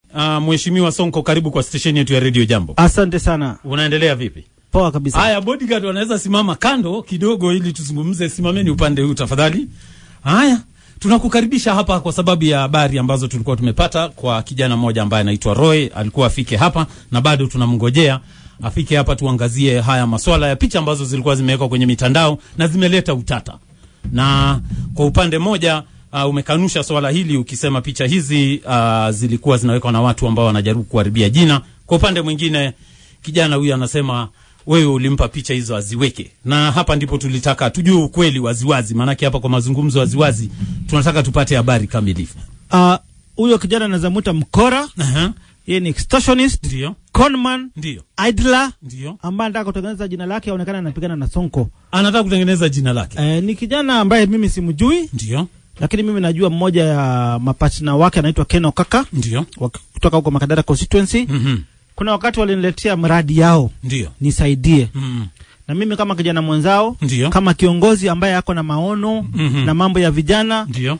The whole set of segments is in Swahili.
Uh, Mheshimiwa Sonko, karibu kwa stesheni yetu ya Radio Jambo. Asante sana. Unaendelea vipi? Poa kabisa. Haya, bodyguard wanaweza simama kando kidogo ili tuzungumze. Simameni upande huu tafadhali. Haya, tunakukaribisha hapa kwa sababu ya habari ambazo tulikuwa tumepata kwa kijana mmoja ambaye anaitwa Roy, alikuwa afike hapa na bado tunamngojea afike hapa tuangazie haya maswala ya picha ambazo zilikuwa zimewekwa kwenye mitandao na zimeleta utata. Na kwa upande mmoja uh, umekanusha swala hili ukisema picha hizi uh, zilikuwa zinawekwa na watu ambao wanajaribu kuharibia jina. Kwa upande mwingine kijana huyu anasema wewe ulimpa picha hizo aziweke, na hapa ndipo tulitaka tujue ukweli waziwazi, maanake hapa kwa mazungumzo waziwazi tunataka tupate habari kamilifu. Ah, huyo kijana anaweza mwita mkora, Aha, yeye ni extortionist, ndio conman, ndio idler ndio, ambaye anataka kutengeneza jina lake aonekana anapigana na Sonko. anataka kutengeneza jina lake, Eh, ni kijana ambaye mimi simjui, ndio lakini mimi najua mmoja ya mapatna wake anaitwa Ken Kaka ndio, kutoka huko Makadara constituency. mhm, Kuna wakati waliniletea mradi yao ndio, nisaidie, mhm, na mimi kama kijana mwenzao, ndio, kama kiongozi ambaye ako na maono Mhm. na mambo ya vijana ndio,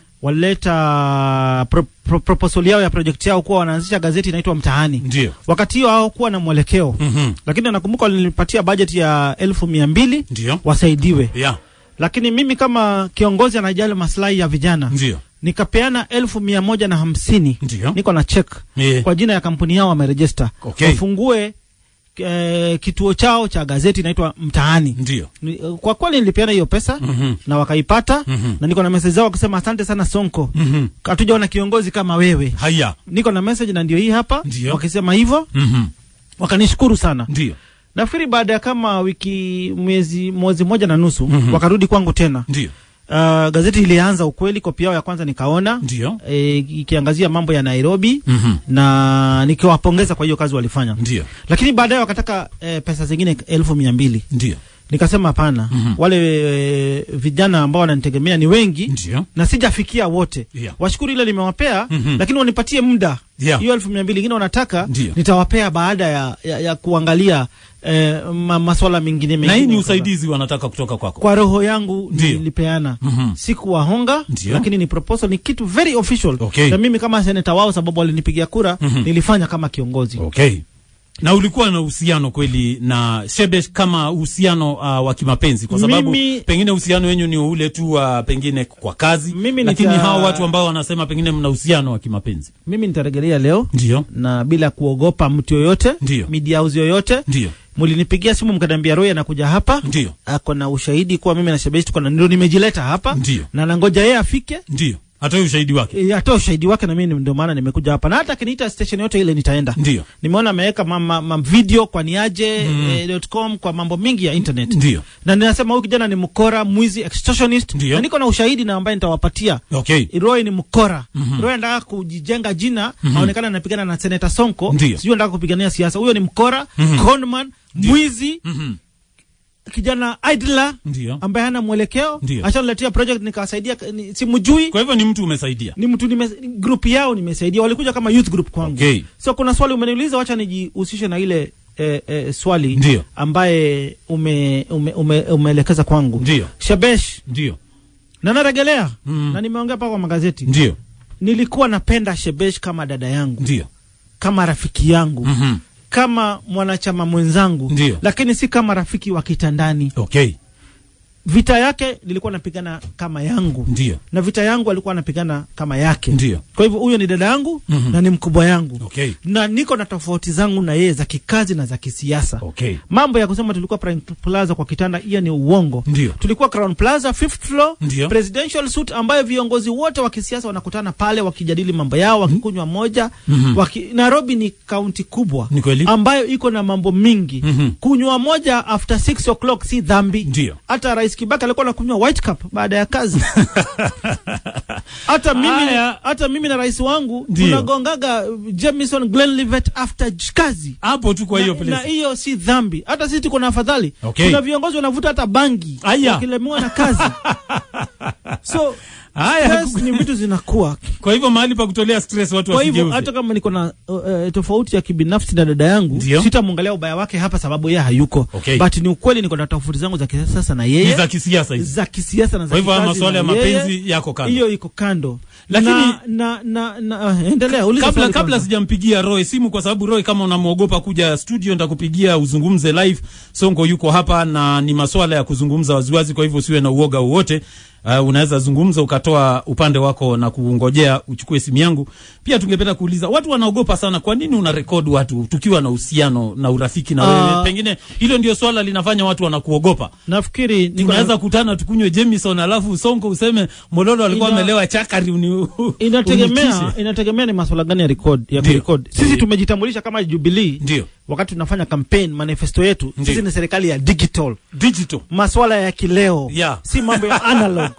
walileta pro, pro, proposal yao ya project yao kuwa wanaanzisha gazeti inaitwa Mtaani. ndio, Wakati hiyo hawakuwa na mwelekeo, mhm, lakini nakumbuka walinipatia budget ya elfu mia mbili ndio, wasaidiwe, ya, lakini mimi kama kiongozi anajali maslahi ya vijana ndio, nikapeana elfu mia moja na hamsini ndio, niko na check Eh, kwa jina ya kampuni yao wamerejista, Okay. wafungue eh, kituo chao cha gazeti inaitwa Mtaani. ndio, Ni- Kwa kweli nilipeana hiyo pesa mhm, na wakaipata mhm, na niko na message zao wakisema asante sana Sonko, mhm, hatujaona kiongozi kama wewe. haya, Niko na message na ndio hii hapa, Ndio. wakisema hivyo, mhm, wakanishukuru sana. ndio, Nafikiri baada ya kama wiki mwezi mwezi moja na nusu Mhm. wakarudi kwangu tena. ndio, Uh, gazeti ilianza ukweli, kopi yao ya kwanza nikaona ndio, e, ikiangazia mambo ya Nairobi mhm, na nikiwapongeza kwa hiyo kazi walifanya, ndio, lakini baadaye wakataka e, pesa zingine elfu mia mbili ndio, nikasema hapana. Mhm. Wale e, vijana ambao wananitegemea ni wengi ndio, na sijafikia wote Yeah. washukuru ile nimewapea Mhm. lakini wanipatie muda Yeah. hiyo elfu mia mbili ingine wanataka Ndio. nitawapea baada ya, ya, ya kuangalia eh, ma, maswala mengine na hii mengine ni usaidizi wanataka kutoka kwako. kwa roho yangu Ndio. nilipeana Mhm. sikuwahonga Ndio. lakini ni proposal ni kitu very official Okay. na mimi kama seneta wao sababu walinipigia kura Mhm. nilifanya kama kiongozi Okay. Na ulikuwa na uhusiano kweli na Shebesh kama uhusiano uh, wa kimapenzi kwa sababu Mimi- pengine uhusiano wenyu ni ule tu uh, pengine kwa kazi Mimi lakini nita- hao watu ambao wanasema pengine mna uhusiano wa kimapenzi. mimi nitaregelea leo Ndio. na bila kuogopa mtu yoyote Ndio. media house yoyote Ndio. mlinipigia simu mkaniambia Roy anakuja hapa Ndio. ako na ushahidi kuwa mimi na Shebesh tuko na ndio nimejileta hapa Ndio. na nangoja yeye afike Ndio. Atoe ushahidi wake. e, atoe ushahidi wake na mimi ndio maana nimekuja hapa na hata akiniita station yote ile nitaenda Ndio. nimeona ameweka ma, ma, ma video kwa niaje Mm. eh, dot com kwa mambo mingi ya internet Ndio. na ninasema huyu kijana ni mkora mwizi extortionist Ndio. na niko na ushahidi na ambaye nitawapatia Okay. Roy ni mkora. Mhm. Roy anataka kujijenga jina, Mhm. aonekana anapigana na Senator Sonko. Ndio. Sijui anataka kupigania siasa. Huyo ni mkora, Mhm. conman, mwizi, Mhm. kijana idler Ndio. ambaye hana mwelekeo. Ndio. Ashaniletea project nikawasaidia, ni- simjui. Kwa hivyo ni mtu umesaidia. Ni mtu nime, group yao nimesaidia. Walikuja kama youth group kwangu. Okay. So kuna swali umeniuliza, wacha nijihusishe na ile eh, eh, swali Ndio. ambaye ume, ume, ume, umeelekeza kwangu. Ndio. Shebesh Ndio. na naregelea Mm. na nimeongea paka kwa magazeti Ndio. nilikuwa napenda Shebesh kama dada yangu, Ndio. kama rafiki yangu, Mhm. kama mwanachama mwenzangu, Ndio. lakini si kama rafiki wa kitandani. Okay. Vita yake nilikuwa napigana kama yangu, Ndio. na vita yangu alikuwa anapigana kama yake. Ndio. Kwa hivyo huyo ni dada yangu Mhm. na ni mkubwa yangu, Okay. na niko na tofauti zangu na yeye za kikazi na za kisiasa. Okay. Mambo ya kusema tulikuwa Prime Plaza kwa kitanda, hiyo ni uongo. Ndio. Tulikuwa Crown Plaza fifth floor, Ndio. presidential suite ambayo viongozi wote wa kisiasa wanakutana pale wakijadili mambo yao, wakikunywa moja. Mhm. Waki, Nairobi ni kaunti kubwa Ni kweli? ambayo iko na mambo mingi. Mhm. Kunywa moja after 6 o'clock si dhambi. Ndio. Hata Rais Kibaki alikuwa anakunywa white cup baada ya kazi. hata mimi Aya. hata mimi na rais wangu Ndio. tunagongaga uh, Jameson Glenlivet after j- kazi Hapo tu kwa hiyo na, na place. hiyo si dhambi. Hata sisi tuko na afadhali. Okay. Kuna viongozi wanavuta hata bangi Aya. wakilemewa na kazi. so Haya, Stress ni vitu zinakuwa kwa hivyo mahali pa kutolea stress watu kwa hivyo wasijeuze. hata kama niko na uh, uh, tofauti ya kibinafsi na dada yangu Ndio. sitamwangalia ubaya wake hapa sababu yeye hayuko Okay. but ni ukweli niko na tofauti zangu za kisiasa na Ni yeye za kisiasa hizi. za kisiasa na za Kwa hivyo haya kikazi masuala na ya yeye. mapenzi yako kando. hiyo iko kando Lakini- na, na, na, na, uh, endelea uliza kabla swali kabla kwanza. sijampigia Roy simu kwa sababu Roy kama unamwogopa kuja studio nitakupigia uzungumze live. Sonko yuko hapa na ni masuala ya kuzungumza waziwazi, kwa hivyo usiwe na uoga wowote. Uh, unaweza zungumza ukatoa upande wako na kungojea uchukue simu yangu. Pia tungependa kuuliza watu wanaogopa sana, kwa nini una record watu tukiwa na uhusiano na urafiki na Ah. wewe? Pengine hilo ndio swala linafanya watu wanakuogopa. nafikiri niko na- Tunaweza kutana tukunywe Jameson alafu Sonko useme Mololo alikuwa Ina- amelewa chakari uni, inategemea unitishe. inategemea ni masuala gani ya record ya Ndio. kurecord sisi Ndio. tumejitambulisha kama Jubilee Ndio. wakati tunafanya campaign manifesto yetu Ndio. sisi ni serikali ya digital digital maswala ya kileo Yeah. si mambo ya analog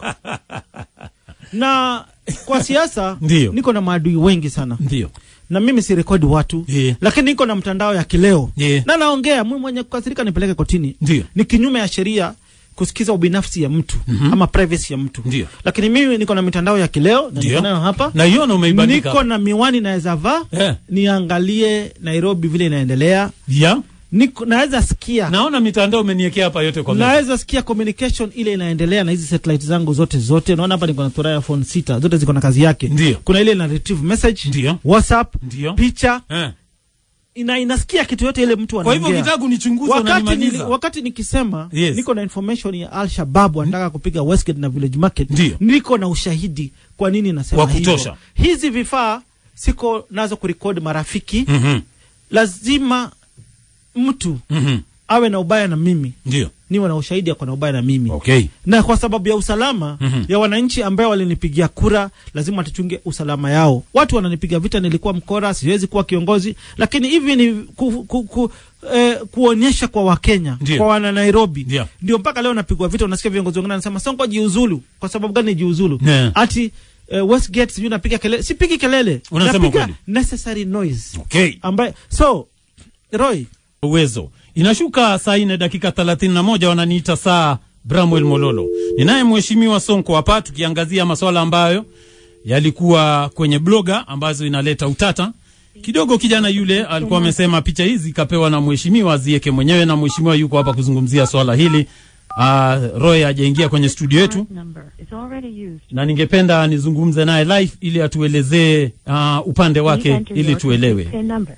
na kwa siasa Ndio. niko na maadui wengi sana ndio na mimi si rekodi watu Yeah. lakini niko na mtandao ya kileo Yeah. na naongea mimi mwenye kukasirika nipeleke kotini Ndio. ni kinyume ya sheria kusikiza ubinafsi ya mtu ama privacy ya mtu Ndio. lakini mimi niko na mitandao ya kileo na Ndio. niko nayo hapa naiona umeibandika niko na miwani naweza vaa Eh. niangalie Nairobi vile inaendelea ya niko naweza sikia naona mitandao umeniekea hapa yote kwa meza. naweza sikia communication ile inaendelea na hizi satellite zangu zote zote naona hapa niko na Thuraya phone sita zote ziko na kazi yake Ndio. kuna ile ina retrieve message Ndio. whatsapp Ndio. picha eh. ina inasikia kitu yote ile mtu kwa hivyo anaongea ukitaka kunichunguza wakati, unanimaliza nili, wakati nikisema Yes. niko na information ya Al Shabab wanataka kupiga Westgate na Village Market Ndio. niko na ushahidi kwa nini nasema Wa kutosha. hivyo. hizi vifaa siko nazo kurekodi marafiki Mhm. lazima mtu Mhm. awe na ubaya na mimi ndio niwe na ushahidi ako na ubaya na mimi okay na kwa sababu ya usalama Mhm. ya wananchi ambao walinipigia kura lazima tuchunge usalama yao watu wananipiga vita nilikuwa mkora siwezi kuwa kiongozi lakini hivi ni ku, ku, ku, eh, kuonyesha kwa wakenya Ndio. kwa wana nairobi Ndio. ndio mpaka leo napigwa vita unasikia viongozi wengine wanasema sonko jiuzulu kwa sababu gani jiuzulu Yeah. ati eh, westgate sijui napiga kelele sipigi kelele Unasema napiga kweli. necessary noise okay ambaye so roy uwezo inashuka saa nne dakika thelathini na moja wananiita saa bramwel mololo ninaye mheshimiwa sonko hapa tukiangazia maswala ambayo yalikuwa kwenye bloga ambazo inaleta utata kidogo kijana yule alikuwa amesema picha hizi kapewa na mheshimiwa zieke mwenyewe na mheshimiwa yuko hapa kuzungumzia swala hili uh, roy ajaingia kwenye studio yetu number is already used. na ningependa nizungumze naye live ili atuelezee uh, upande wake Please enter ili your tuelewe PIN number.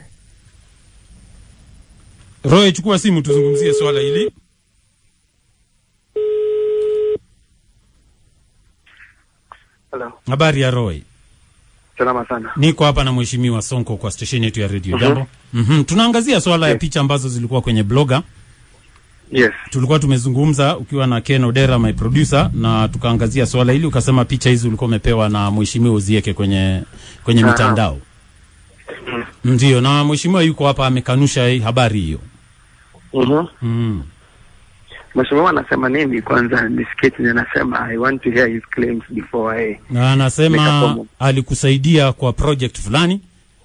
roy chukua simu tuzungumzie swala hili Hello. habari ya roy Salama sana. niko hapa na mheshimiwa sonko kwa stesheni yetu ya redio jambo mm-hmm. tunaangazia swala ya Yes. picha ambazo zilikuwa kwenye bloga Yes. tulikuwa tumezungumza ukiwa na ken odera my producer na tukaangazia swala hili ukasema picha hizi ulikuwa umepewa na mheshimiwa uzieke kwenye kwenye Aha. mitandao ndio na mheshimiwa yuko hapa amekanusha hii habari hiyo Mhm. mm. Mheshimiwa anasema nini kwanza nisikie chenye anasema I want to hear his claims before I na anasema Nikafomu. alikusaidia kwa project fulani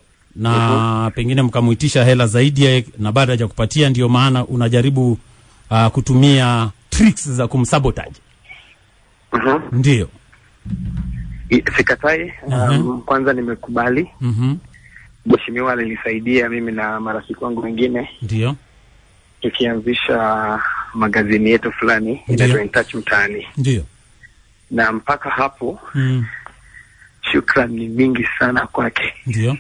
na pengine mkamuitisha hela zaidi ya- na baada ya kupatia ndio maana unajaribu uh, kutumia tricks za kumsabotage Mhm. ndio I- Sikatai. Um, kwanza nimekubali. mm-hmm. Mheshimiwa alinisaidia mimi na marafiki wangu wengine ndio tukianzisha magazini yetu fulani Ndiyo. inaitwa In Touch mtaani, ndio na mpaka hapo mm. shukran ni mingi sana kwake. ndio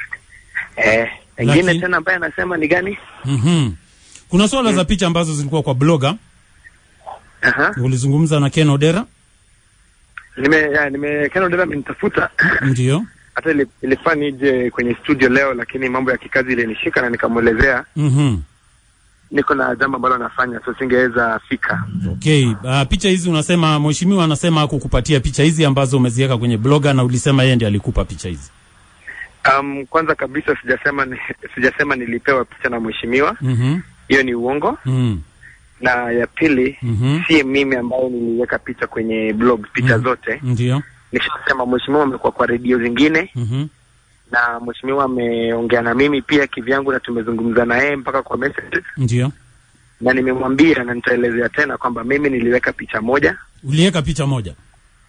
Eh, engine Lakini- tena ambaye anasema ni gani? mm-hmm. kuna swala za picha ambazo zilikuwa kwa bloga Aha. ulizungumza na ken odera Nime ya, nime Ken Odera amenitafuta ndio hata ili- ilifaa nije kwenye studio leo, lakini mambo ya kikazi ilinishika na nikamwelezea mm-hmm. niko na jambo ambalo nafanya, so singeweza fika. okay uh, picha hizi unasema mheshimiwa anasema kukupatia picha hizi ambazo umeziweka kwenye bloga na ulisema yeye ndiye alikupa picha hizi Um, kwanza kabisa sijasema ni, sijasema nilipewa picha na mheshimiwa, mm-hmm. hiyo ni uongo. mm. Na ya pili Mhm. si mimi ambayo niliweka picha kwenye blog, picha Mhm. zote ndio nishasema. Mheshimiwa amekuwa kwa redio zingine mm-hmm. na mheshimiwa ameongea na mimi pia kivyangu, na tumezungumza na yeye mpaka kwa message, ndio na nimemwambia na nitaelezea tena kwamba mimi niliweka picha moja uliweka picha moja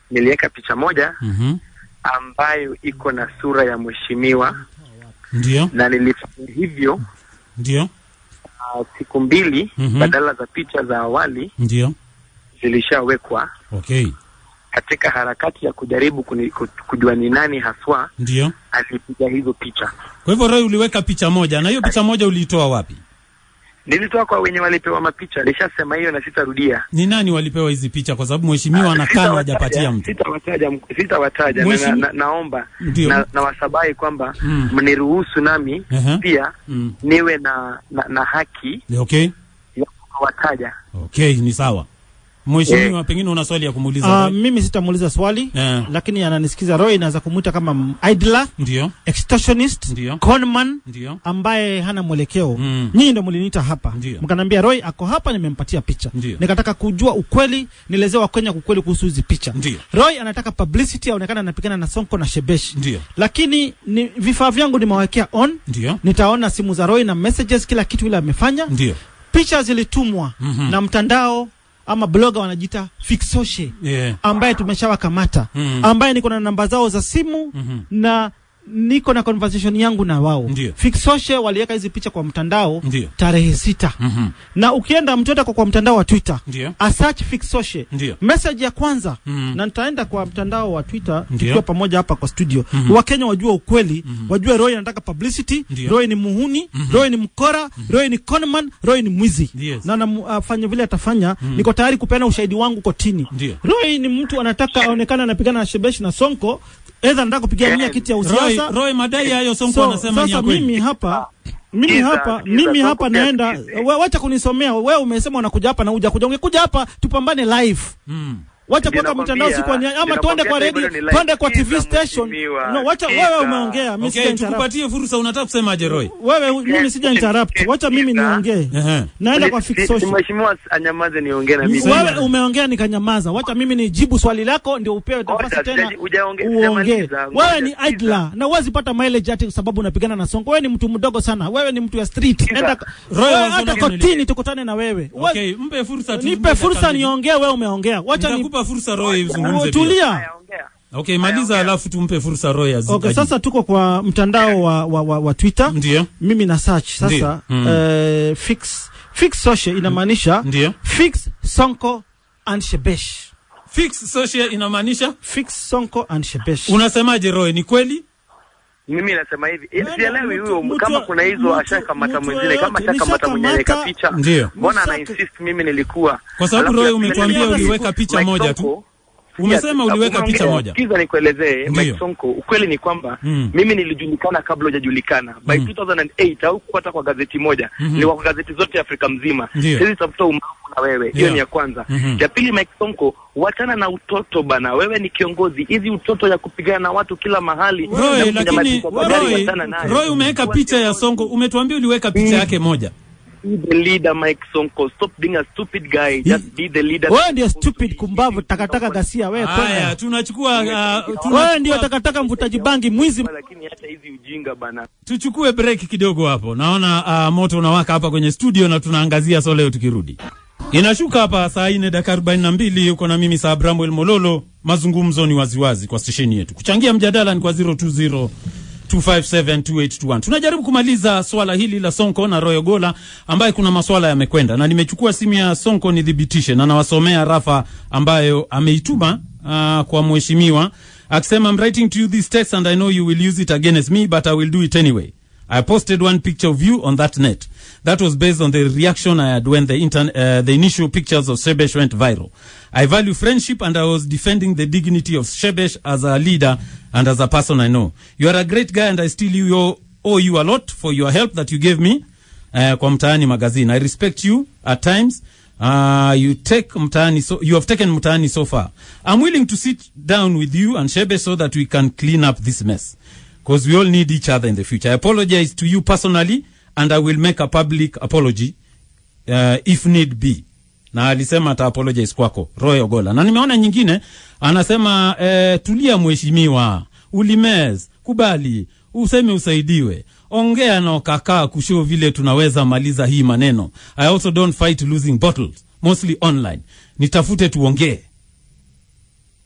niliweka picha moja Mhm. ambayo iko na sura ya mheshimiwa Ndio, na nilifanya hivyo ndio, uh, siku mbili Mhm. badala za picha za awali ndio. zilishawekwa Okay, katika harakati ya kujaribu kuni, ku- kujua ni nani haswa ndio. alipiga hizo picha. Kwa hivyo Roy, uliweka picha moja, na hiyo picha moja uliitoa wapi? Nilitoa kwa wenye walipewa mapicha, nilishasema hiyo na sitarudia. Ni nani walipewa hizi picha? Kwa sababu mheshimiwa anakaa Sitawataja- hajapatia mtu. Sitawataja, sitawataja na, Mheshimiwa- na, na, naomba Ndio. na, na wasabai kwamba Mm. mniruhusu nami Ehe. pia Mm. niwe na, na, na haki Okay, ya kuwataja. okay, ni sawa. Mheshimiwa, pengine una swali ya kumuuliza Uh, Roy? mimi sitamuuliza swali Eh. lakini ananisikiza Roy, naweza kumwita kama m- idler, Ndio, extortionist, Ndio. conman ndio, ambaye hana mwelekeo Mm. nyinyi ndo mliniita hapa Ndio. mkaniambia Roy ako hapa nimempatia picha Ndio. nikataka kujua ukweli nielezee wakenya ukweli kuhusu hizi picha Ndio. Roy anataka publicity aonekana anapigana na Sonko na Shebesh Ndio. lakini ni vifaa vyangu nimewekea on ndio, nitaona simu za Roy na messages kila kitu ile amefanya ndio. picha zilitumwa Mhm. na mtandao ama bloga wanajiita Fixoshe Yeah. ambaye tumeshawakamata Mm. ambaye niko na namba zao za simu Mhm. na niko na conversation yangu na wao Ndio. Fixoshe waliweka hizi picha kwa mtandao Ndio. tarehe sita Mhm. na ukienda mtu yote kwa, kwa mtandao wa Twitter Ndio. asearch Fixoshe Ndio. message ya kwanza Mhm. na nitaenda kwa mtandao wa Twitter Ndio. tukiwa pamoja hapa kwa studio Mhm. Wakenya wajue ukweli wajue Roy anataka publicity Ndio. Roy ni muhuni Roy ni mkora Roy ni conman Roy ni mwizi Yes. na afanye vile atafanya niko tayari kupeana ushahidi wangu kotini Ndio. Roy ni mtu anataka aonekane anapigana na Shebesh na Sonko aidha anataka kupigia mia kiti ya Roy, usiasa Roy, madai hayo Sonko so, anasema ni ya sasa kweli. mimi hapa mimi Sikiza, hapa sikiza, mimi Sonko hapa pia naenda sikize. we, wacha kunisomea wewe umesema unakuja hapa na huja kuja ungekuja hapa tupambane live Mm. wacha Ndio kuweka nakwambia, mitandao siku ama ndio twende kwa nakwambia radio bado ni live. twende kwa TV Sikiza station mheshimiwa, no wacha sikiza. wewe umeongea mimi Okay, sija interrupt tukupatie fursa, unataka kusemaje Roy? wewe mimi sija interrupt wacha mimi Sikiza. niongee Ehe. naenda kwa Si- fix si- social Mheshimiwa anyamaze niongee na mimi. Sema. wewe umeongea nikanyamaza wacha mimi nijibu swali lako ndio upewe nafasi Ngoja, tena sijaji- hujaongea- uongee sijamaliza, wewe ngoja, ni sikiza. idler na huwezi pata mileage ati kwa sababu unapigana na songo wewe ni mtu mdogo sana wewe ni mtu ya street Sikiza. enda Roy, wewe wazo hata lako ni kotini tukutane na wewe Huwezi- Okay, mpe fursa tu. nipe fursa niongee wewe umeongea wacha ni Nitakupa fursa Roy uzungumze pia. tulia Haya, ongea. Okay, maliza alafu tumpe fursa Roy azi- Okay, ajibu. sasa tuko kwa mtandao wa, wa, wa, wa Twitter. Ndio. Mimi na search sasa Ndio. Mm. eh, fix fix social inamaanisha Ndio. fix Sonko and Shebesh. Fix social inamaanisha Fix Sonko and Shebesh. unasemaje Roy? Ni kweli? Mimi nasema hivi, eh, Nani, sielewi mtu- huyo mtu- kama kuna hizo mtu- ashakamata mtu mwingine, kama yoyote, ashakamata mwenye nishakamata- anaweka picha. Ndio. Mbona ana Nisaka- insist mimi nilikuwa? Kwa sababu Alafu Roy ya- umetuambia Mike uliweka picha Mike moja tu. Sonko- Umesema Yes, uliweka hakuna picha mtu- moja. Sikiza nikuelezee Ndio. Mike Sonko, ukweli ni kwamba Mm. mimi nilijulikana kabla hujajulikana. By Mm. 2008 au hata kwa gazeti moja, Mhm. ni kwa gazeti zote Afrika mzima. Ndio. Siwezi tafuta umaarufu na wewe. Hiyo Yeah. ni ya kwanza. Mhm. Ya pili Mike Sonko, wachana na utoto bana. Wewe ni kiongozi. Hizi utoto ya kupigana na watu kila mahali. na Roy, kupiga lakini majibu kwa gari, Roy, wachana nayo. Roy umeweka Kuwa picha ya kiongozi. Sonko. Umetuambia uliweka picha Mm. yake moja. Be the leader Mike Sonko. Stop being a stupid guy. Just be the leader. Wewe ndio stupid kumbavu takataka gasia wewe Haya, kwenda. tunachukua uh, Wewe tunachukua- ndio takataka mvutaji bangi mwizi. Lakini hata hizi ujinga bana. tuchukue break kidogo hapo. Naona uh, moto unawaka hapa kwenye studio na tunaangazia so leo tukirudi. Inashuka hapa saa nne dakika arobaini na mbili uko na mimi saa Bramwel Mololo. Mazungumzo ni waziwazi kwa stesheni yetu. Kuchangia mjadala ni kwa 020 2572821. Tunajaribu kumaliza swala hili la Sonko na Royo Gola ambaye kuna maswala yamekwenda, na nimechukua simu ya Sonko nithibitishe, na nawasomea rafa ambayo ameituma uh, kwa mheshimiwa akisema, I'm writing to you this text and I know you will use it against me but I will do it anyway. I posted one picture of you on that net. That was based on the reaction I had when the, intern, uh, the initial pictures of Shebesh went viral. I value friendship and I was defending the dignity of Shebesh as a leader and as a person I know. You are a great guy and I still you, owe you a lot for your help that you gave me uh, kwa Mtaani magazine. I respect you at times. Uh, you take Mtaani so, you have taken Mtaani so far. I'm willing to sit down with you and Shebesh so that we can clean up this mess because we all need each other in the future. I apologize to you personally and I will make a public apology uh, if need be. Na alisema ata apologize kwako Roy Ogola. Na nimeona nyingine anasema eh, tulia mheshimiwa, ulimez, kubali, useme usaidiwe. Ongea na ukakaa kushow vile tunaweza maliza hii maneno. I also don't fight losing bottles, mostly online. Nitafute tuongee.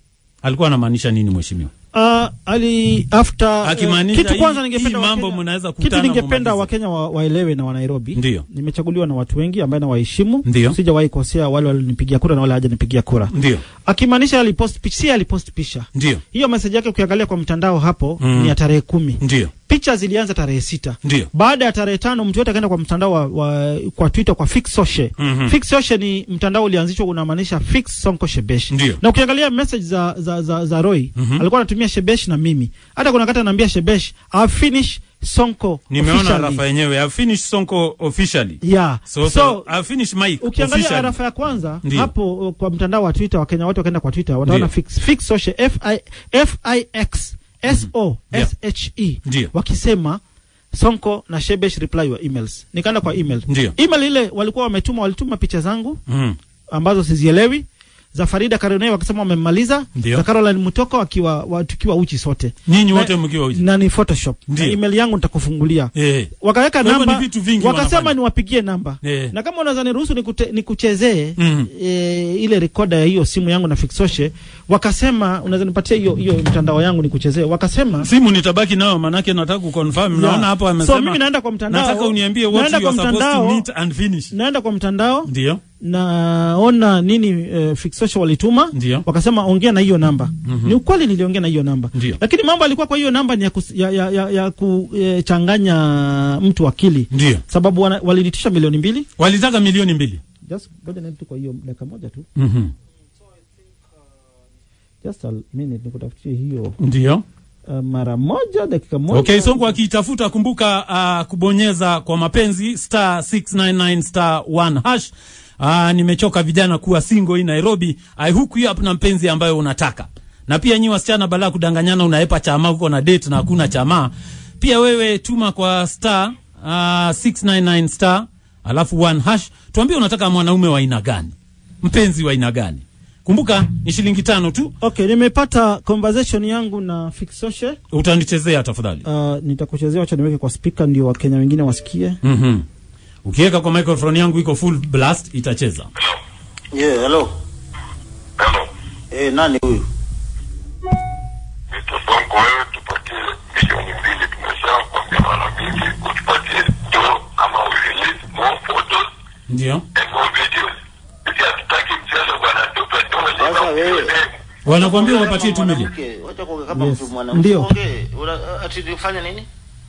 alikuwa anamaanisha nini mheshimiwa Uh, ali after Akimaanisha kitu hii- kwanza hii ningependa mambo Wakenya- mnaweza kitu kutana ningependa mumalize. wakenya wa, waelewe na wanairobi Ndio. nimechaguliwa na watu wengi ambaye nawaheshimu Ndio. sijawahi kosea wale walinipigia kura na wale hajanipigia kura ndio akimaanisha alipost picha si alipost picha ndio hiyo meseji yake ukiangalia kwa mtandao hapo Mm. ni ya tarehe kumi ndio picha zilianza tarehe sita ndio baada ya tarehe tano mtu yote akaenda kwa mtandao wa, wa, kwa twitter kwa fix social Mhm. fix social ni mtandao ulianzishwa unamaanisha fix sonko shebesh Ndio. na ukiangalia message za za za, za roy Mhm. alikuwa anatumia shebesh na mimi hata kuna wakati anaambia shebesh I finish sonko nimeona officially." rafa yenyewe I finished sonko officially yeah so, so, I finished Mike ukiangalia officially. arafa ya kwanza Ndio. hapo uh, kwa mtandao wa twitter wakenya wote wakaenda kwa twitter wataona Ndio. fix, fix social f i f i x s o s h e Ndio. wakisema sonko na shebesh reply your emails nikaenda kwa email Ndio. email ile walikuwa wametuma walituma picha zangu Mhm. ambazo sizielewi za farida karonei wakisema wamemmaliza Ndio. za caroline mutoko wakiwa wa, tukiwa uchi sote nyinyi Na- wote mkiwa uji na ni photoshop Ndio. na email yangu nitakufungulia eh wakaweka Kwa hivyo namba ni vitu vingi wakasema wanafanya. niwapigie namba Eh. na kama unaweza niruhusu nikute- nikuchezee Mhm. e, ile rekoda ya hiyo simu yangu na fixoshe wakasema unaweza nipatia hiyo hiyo mtandao yangu nikuchezee wakasema simu nitabaki nayo manake nataka kuconfirm Yeah. naona hapo so amesema mimi naenda kwa mtandao nataka uniambie what naenda you are kwa supposed to mtandao meet and finish naenda kwa mtandao ndio naona nini e, fixoshe walituma Ndio. wakasema ongea na hiyo namba ni ukweli niliongea na hiyo namba Ndio. lakini mambo alikuwa kwa hiyo namba ni ya, kus, ya, ya, ya, ya kuchanganya mtu akili ndio sababu wana- walinitisha milioni mbili walitaka milioni mbili just ngoja niende tu kwa hiyo dakika moja tu Mhm. just a minute nikutafutie hiyo ndio uh, mara moja dakika moja okay sonko akiitafuta kumbuka uh, kubonyeza kwa mapenzi star 699 star 1 hash uh, nimechoka vijana kuwa single hii nairobi i hook you up na mpenzi ambayo unataka na pia nyi wasichana balaa kudanganyana unaepa chama huko na date na hakuna chama pia wewe tuma kwa star uh, 699 star alafu 1 hash tuambie unataka mwanaume wa aina gani mpenzi wa aina gani kumbuka ni shilingi tano tu okay nimepata conversation yangu na fixoshe utanichezea tafadhali uh, nitakuchezea wacha niweke kwa speaker ndio wakenya wengine wasikie Mhm. Ukiweka kwa microphone yangu iko full blast itacheza. Yeah, hello. Hello. Eh, nani huyu? Mr. Sonko, wewe tupatie milioni mbili. Tumeshakwambia mara mingi utupatie do ama we release more photos Ndio. and more videos. Sisi hatutaki mchezo bwana, tupe do Sasa wewe. Wanakuambia wapatie tu milioni. Mwanamke, Wacha kuongea kama Yes. mtu mwanamke. Ndio. Ongee. Una- Ati nifanye nini?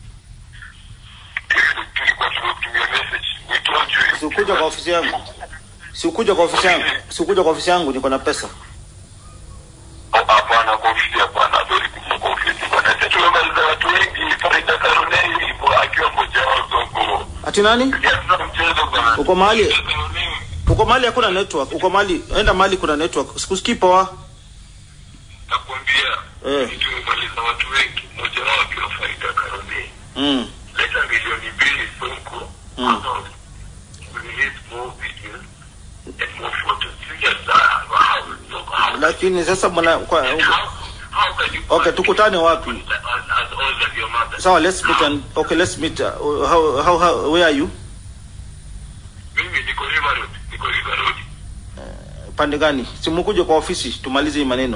Tulikuwa tumekutumia message. We told you. Si ukuja kwa ofisi yangu. Si ukuja kwa ofisi yangu. Si ukuja kwa ofisi yangu niko na pesa. Oh, Hapana, kwa ofisi hapana. Hatuwezi kuja kwa ofisi bwana. Sisi tumemaliza watu wengi. Farida Karunei ipo akiwa mmoja wao Sonko. Ati nani? Sisi hatuna mchezo bwana. Uko mahali? Farida Karunei. Uko mahali hakuna network. Uko mahali enda mahali kuna network. Sikusikii poa. Nakwambia. Eh. sisi Tumemaliza watu wengi. Mmoja wao akiwa Farida Karunei. Mm. leta milioni mbili Sonko Mm. ama release more videos and more photos. You just uh, how, Sonko, how, Lakini sasa mwana kwa how, how can you Okay, tukutane wapi? as, as old as your mother? Sawa, let's meet and okay, let's meet. Uh, how, how how where are you? Mimi niko River Road, niko River Road. Pande gani? Simukuje kwa ofisi tumalize hii maneno.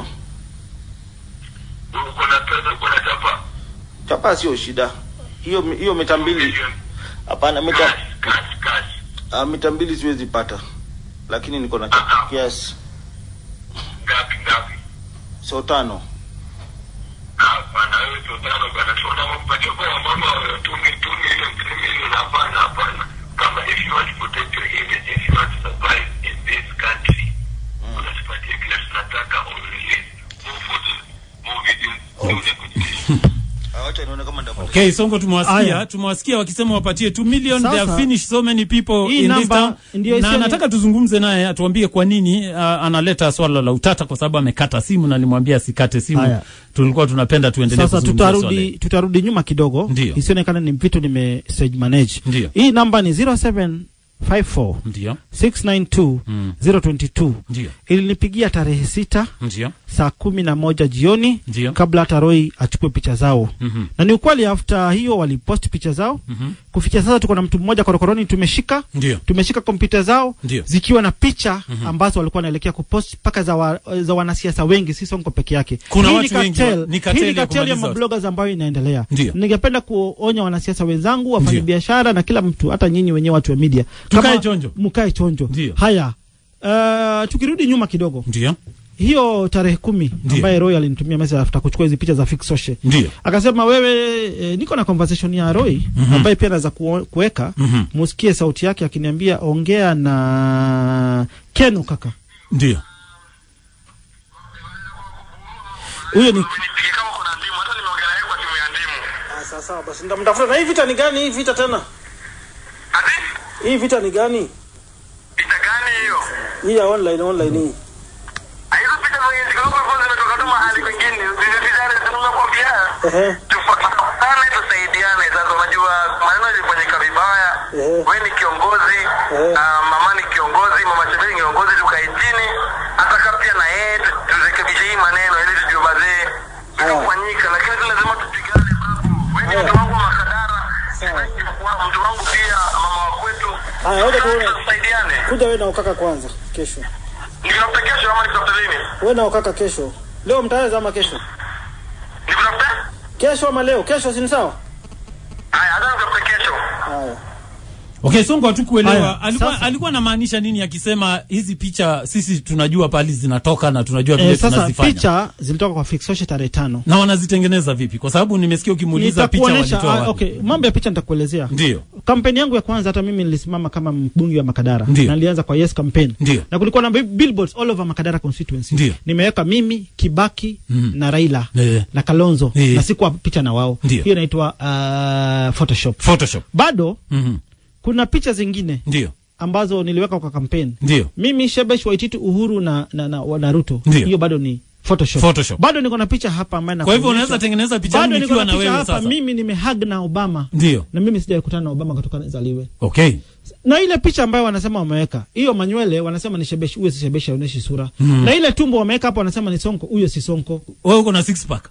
Uko na pesa, uko na chapa. Chapa sio shida. Hiyo hiyo mita mbili. Milioni. Hapana mita Cash, cash, cash. Ah, mita mbili siwezi pata, lakini niko na cha- kiasi Ngapi, ngapi? so tano. Hapana, wewe sio tano bwana. Tunaona mpatie kwa mama wewe, tumi, tumi, ile milioni. Hapana, hapana. Kama if you want to protect your image, if you want to survive in this country, unatupatia kile tunataka, or release more photos, more videos, tuone kujilisha. Ah, Wacha nione kama ndapata. Okay, Sonko tumewasikia, Aya. tumewasikia wakisema wapatie 2 million. They Sasa, have finished so many people hii in this namba town. ndio Na isiyo- nataka tuzungumze naye atuambie kwa nini uh, analeta swala la utata kwa sababu amekata simu na nimwambia asikate simu. Aya. Tulikuwa tunapenda tuendelee sasa kuzungumzia swala tutarudi hili. tutarudi nyuma kidogo Ndio. isionekana ni vitu nime stage manage Ndio. hii namba ni 07 54 ndio 692 Mm. 022 ndio ilinipigia tarehe sita ndio saa kumi na moja jioni ndio kabla hata Roy achukue picha zao Mhm. na ni ukweli after hiyo walipost picha zao Mhm. kufikia sasa tuko na mtu mmoja korokoroni tumeshika ndio tumeshika kompyuta zao Ndio. zikiwa na picha ambazo walikuwa wanaelekea kupost mpaka za, wa, za wanasiasa wengi si sonko peke yake Kuna Hii watu ni wengi cartel- wa- ni cartel hii ni ya cartel ya kumaliza watu. mabloggers ambayo inaendelea Ndio. ningependa kuonya wanasiasa wenzangu wafanyabiashara na kila mtu hata nyinyi wenyewe watu wa media Tukae Kama- chonjo. mkae chonjo Ndio. haya uh, tukirudi nyuma kidogo ndio hiyo tarehe kumi Ndio. ambaye Roy alinitumia message after kuchukua hizi picha za Fix Social ndio akasema wewe e, niko na conversation ya Roy Mhm. ambaye pia naweza kuo- kuweka Mhm. musikie sauti yake akiniambia ongea na Keno kaka ndio huyo ni Nipige kama kuna ndimu, hata nimeongea naye kwa simu ya ndimu. sawa sawa basi ndamtafuta na hii vita ni gani hii vita tena Ati? hii vita ni gani Picha gani hiyo? hii ya online online hii Ah, Hizo picha zenye ziko huko hivyo zimetoka tu mahali kwingine. Zile picha zile tunakwambia. ehe Tufuatane tusaidiane. Sasa unajua maneno yalifanyika vibaya. Ehe. Wewe ni kiongozi, Ehe. ah, mama ni kiongozi, mama Chebei ni kiongozi, tukae chini hata kama pia na yeye tu- turekebishe hii maneno ili tujue bazee kufanyika, lakini tu lazima tupigane babu. Wewe ni mtu wangu wa Makadara, sitaki kuwa mtu wangu pia mama wa kwetu. Haya, ngoja tuone. Tusaidiane. kuja wewe na ukaka kwanza kesho Nikutafuta kesho ama nikutafuta lini? wewe na ukaka kesho leo mtaweza ama kesho Nikutafuta? kesho ama leo kesho si ni sawa Haya, hata nikutafuta kesho. haya Okay, Sonko hatukuelewa Haya, alikuwa, sasa- alikuwa anamaanisha nini akisema hizi picha sisi tunajua pali zinatoka na tunajua vile e, sasa tunazifanya picha zilitoka kwa Fix Social tarehe tano na wanazitengeneza vipi? Kwa sababu nimesikia ukimuuliza picha Nitakuonesha, walitoa ah, wapi. okay, mambo ya picha nitakuelezea. Ndio, Kampeni yangu ya kwanza hata mimi nilisimama kama mbunge wa Makadara. Ndio. Na nilianza kwa Yes campaign. Ndio. Na kulikuwa na bi- billboards all over Makadara constituency. Ndio. Nimeweka mimi, Kibaki Mhm. na Raila Eh. na Kalonzo Eh. na sikuwa picha na wao. Ndio. Hiyo inaitwa uh, Photoshop. Photoshop. Bado Mhm. kuna picha zingine Ndio, ambazo niliweka kwa kampeni. ndio, Mimi Shebesh Waititu Uhuru na na, na, na Ruto. Ndio. Hiyo bado ni Photoshop. Photoshop. Bado niko na picha hapa ambayo Kwa hivyo nakuonyesha. unaweza tengeneza picha bado yangu niko nikiwa na na picha wewe hapa sasa. mimi nimehag na Obama Ndio, na mimi sijawahi kutana na Obama kutoka nizaliwe. okay, Na ile picha ambayo wanasema wameweka hiyo manywele, wanasema ni Shebesh, huyo si Shebesh, aoneshi sura Mm. na ile tumbo wameweka hapo, wanasema ni Sonko, huyo si Sonko. wewe uko na six pack.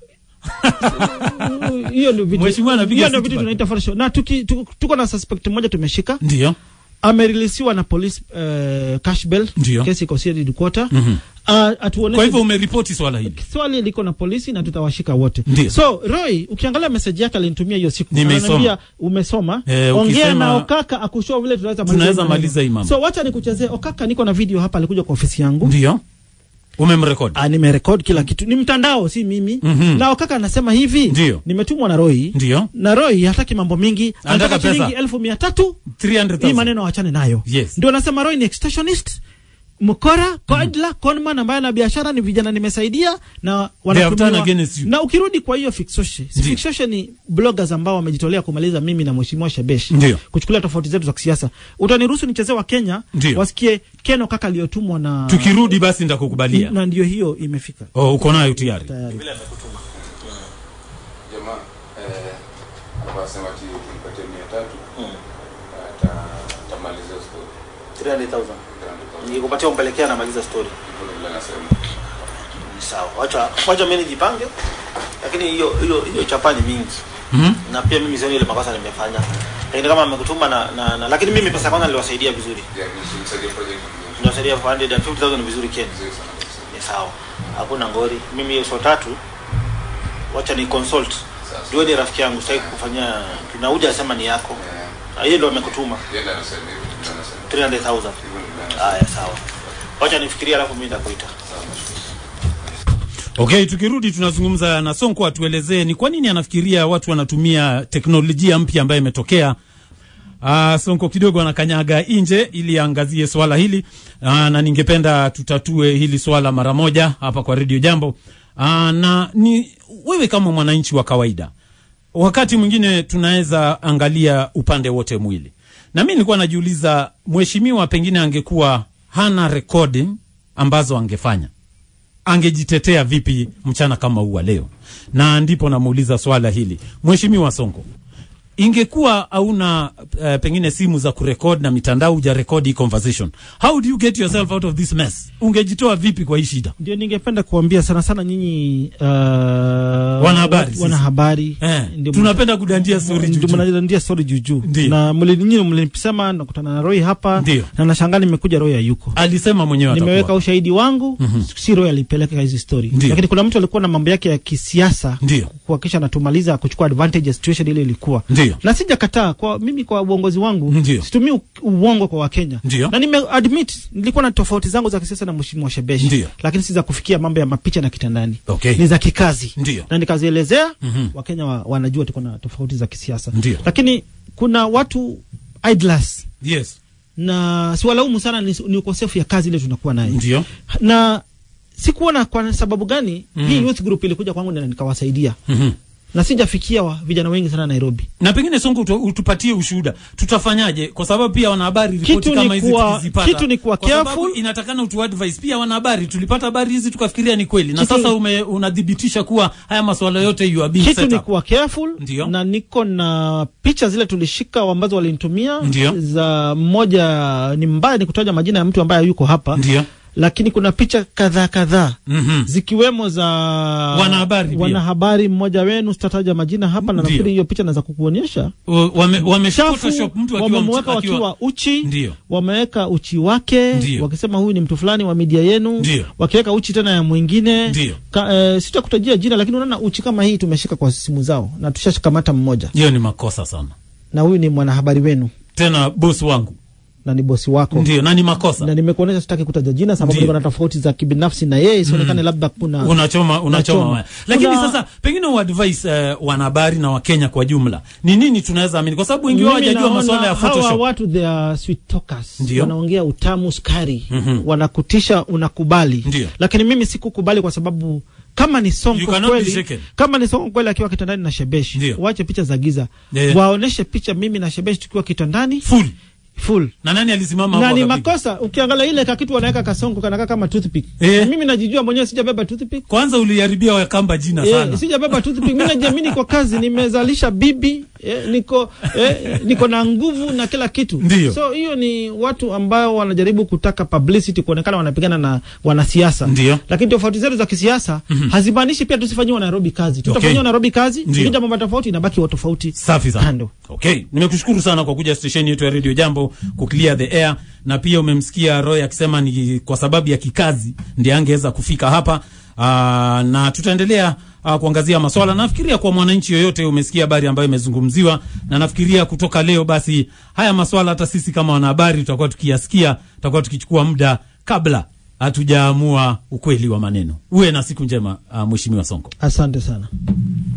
Hiyo ndio vitu, Mheshimiwa anapiga hiyo ndio six vitu pack. tunaita Photoshop. Na tuki, tuko, tuko na suspect mmoja tumeshika, Ndio, amerilisiwa na police uh, cash bail, Ndio. kesi iko CID quarter. Mhm. Uh, atuoneshe kwa hivyo umeripoti swala hili. swali liko na polisi na tutawashika wote. Ndio. So Roy, ukiangalia message yake alinitumia hiyo siku, Nimeisoma. Ananiambia, umesoma, Eh, ongea ukisema- na Okaka akushow vile tunaweza Tunaweza maneno. maliza hii mambo. So wacha nikuchezee Okaka, niko na video hapa, alikuja kwa ofisi yangu Ndio, umemrekodi. Ah, nimerekod kila kitu, ni mtandao, si mimi. Mhm. Na Okaka anasema hivi, Ndio. nimetumwa na Roy Ndio, na Roy hataki mambo mingi, anataka pesa. shilingi elfu mia tatu 300,000. hii maneno wachane nayo. Yes. Ndio nasema Roy ni extortionist mkora kodla conman ambaye ana biashara ni vijana nimesaidia na They have wanatumiwa turned against you. na ukirudi kwa hiyo fixoshe si Ndio. fixoshe ni bloggers ambao wamejitolea kumaliza mimi na mheshimiwa Shebesh Ndio. kuchukulia tofauti zetu za kisiasa utaniruhusu nichezee wa Kenya Ndio. wasikie Keno kaka aliyotumwa na Tukirudi basi nitakukubalia. na ndio hiyo imefika Oh, uko nayo tayari. tayari jamaa eh, alikuwa anasema ati nipatie mia tatu ata- atamaliza story. 300,000 Ndio nikikupatia umpelekea namaliza story vile anasema. Ni sawa wacha wacha mimi nijipange lakini hiyo hiyo hiyo chapa ni mingi Mhm. na pia mimi sioni ile makosa nimefanya lakini kama amekutuma na, na, na lakini mimi pesa kwanza niliwasaidia vizuri Yeah, nisimsaidie project nyingine. niliwasaidia 450,000 vizuri Kenya Nzuri sana kabisa. ni sawa hakuna ngori mimi hiyo so tatu wacha ni consult Sasa. ndio ni rafiki yangu sitaki kufanyia tunauja asema ni yako Eh, Na yeye ndo amekutuma yeye ndiye anasema hivi, ndio anasema. 300,000 Hivyo ndio anasema. haya sawa wacha nifikirie alafu mimi nitakuita Okay, tukirudi tunazungumza na Sonko atuelezee ni kwa nini anafikiria watu wanatumia teknolojia mpya ambayo imetokea. Uh, Sonko kidogo anakanyaga nje ili aangazie swala hili uh, na ningependa tutatue hili swala mara moja hapa kwa Radio Jambo. Uh, na ni wewe kama mwananchi wa kawaida, wakati mwingine tunaweza angalia upande wote mwili, na mi nilikuwa najiuliza, mheshimiwa pengine angekuwa hana recording ambazo angefanya angejitetea vipi mchana kama huu wa leo? Na ndipo namuuliza swala hili Mheshimiwa Sonko, ingekuwa hauna uh, pengine simu za kurekod na mitandao hujarekodi hii conversation how do you get yourself out of this mess ungejitoa vipi kwa hii shida ndio ningependa kuambia sana sana nyinyi uh, Wanahabari, sisi. wanahabari eh, ndio tunapenda kudandia story ndio juju. mnadandia story juujuu Ndio. na mlinyini mlinisema nakutana na Roy hapa Ndio. na nashangaa nimekuja Roy hayuko alisema mwenyewe nimeweka atakuwa. ushahidi wangu si Roy alipeleka hizi story Ndio. lakini kuna mtu alikuwa na mambo yake ya kisiasa Ndio. kuhakikisha anatumaliza kuchukua advantage ya situation ile ilikuwa Ndio. na sijakataa kwa mimi kwa uongozi wangu Ndio. situmii u- uongo kwa Wakenya Ndio. na nime admit nilikuwa na tofauti zangu za kisiasa na mheshimiwa Shebeshi Ndio. lakini si za kufikia mambo ya mapicha na kitandani Okay. ni za kikazi Ndio. na nikazielezea Mhm. Wakenya wa, wanajua tuko na tofauti za kisiasa Ndio. lakini kuna watu idlers yes na siwalaumu sana ni, ni ukosefu ya kazi ile tunakuwa naye ndio na sikuona kwa sababu gani Mhm. hii youth group ilikuja kwangu na nikawasaidia Mhm. na sijafikia wa, vijana wengi sana Nairobi na pengine songo utu- utupatie ushuhuda tutafanyaje kwa sababu pia wanahabari ripoti Kitu ni kama hizi kuwa- tukizipata kitu ni kuwa kwa sababu careful. inatakana utu advice pia wanahabari tulipata habari hizi tukafikiria ni kweli na Kitu- sasa ume, unadhibitisha kuwa haya masuala yote you are being kitu set ni up. kuwa careful Ndio. na niko na picha zile tulishika ambazo walinitumia Ndio. za mmoja ni mbaya ni kutaja majina ya mtu ambaye yuko hapa ndio lakini kuna picha kadhaa kadhaa Mhm. zikiwemo za Wanahabari pia. wanahabari mmoja wenu sitataja majina hapa na Ndio. nafikiri hiyo picha naweza kukuonyesha O- wame, wame chafu photoshop mtu akiwa wamemweka mtu- akiwa wakiwa uchi Ndio. wameweka uchi wake Ndio. wakisema huyu ni mtu fulani wa media yenu Ndio. wakiweka uchi tena ya mwingine Ndio. Ka, eh, sitakutajia jina lakini unaona uchi kama hii tumeshika kwa simu zao na tushashikamata mmoja hiyo ni makosa sana na huyu ni mwanahabari wenu tena bosi wangu na ni bosi wako ndio na ni makosa na nimekuonyesha sitaki kutaja jina sababu Ndio. niko na tofauti za kibinafsi na yeye isionekane labda kuna unachoma unachoma Nachoma. waya lakini Kuna- sasa pengine uadvise uh, wanahabari na wakenya kwa jumla ni nini tunaweza amini kwa sababu wengi wao Mimi hawajajua naona masuala ya hawa photoshop watu they are sweet talkers Ndio. wanaongea utamu sukari Mhm. wanakutisha unakubali Ndio. lakini mimi sikukubali kwa sababu kama ni You sonko cannot be kweli shaken. kama ni sonko kweli akiwa kitandani na shebeshi Ndio. wache picha za giza Yeah. waoneshe picha mimi na shebeshi tukiwa kitandani full full na nani alisimama na hapo ni akapiga? makosa ukiangalia ile kakitu wanaweka kasonko kanakaa kama toothpick Eh. mimi najijua mwenyewe sijabeba toothpick kwanza uliharibia wakamba jina sana Eh, sijabeba toothpick. Mimi najiamini kwa kazi, nimezalisha bibi eh, niko eh, niko na nguvu na kila kitu. Ndio. So hiyo ni watu ambao wanajaribu kutaka publicity, kuonekana wanapigana na wanasiasa. Ndio. Lakini tofauti zetu za kisiasa hazimaanishi pia tusifanyiwe Nairobi kazi. Tutafanyiwa Nairobi kazi, Ndio. ikija mambo tofauti inabaki wa tofauti. safi sana Kando. okay nimekushukuru sana kwa kuja stesheni yetu ya radio jambo kuclear the air na pia umemsikia roy akisema ni kwa sababu ya kikazi ndiye angeweza kufika hapa Aa, na tutaendelea uh, kuangazia maswala nafikiria kwa mwananchi yoyote umesikia habari ambayo imezungumziwa na nafikiria kutoka leo basi haya maswala hata sisi kama wanahabari tutakuwa tukiyasikia tutakuwa tukichukua muda kabla hatujaamua ukweli wa maneno uwe na siku njema uh, mheshimiwa sonko Asante sana.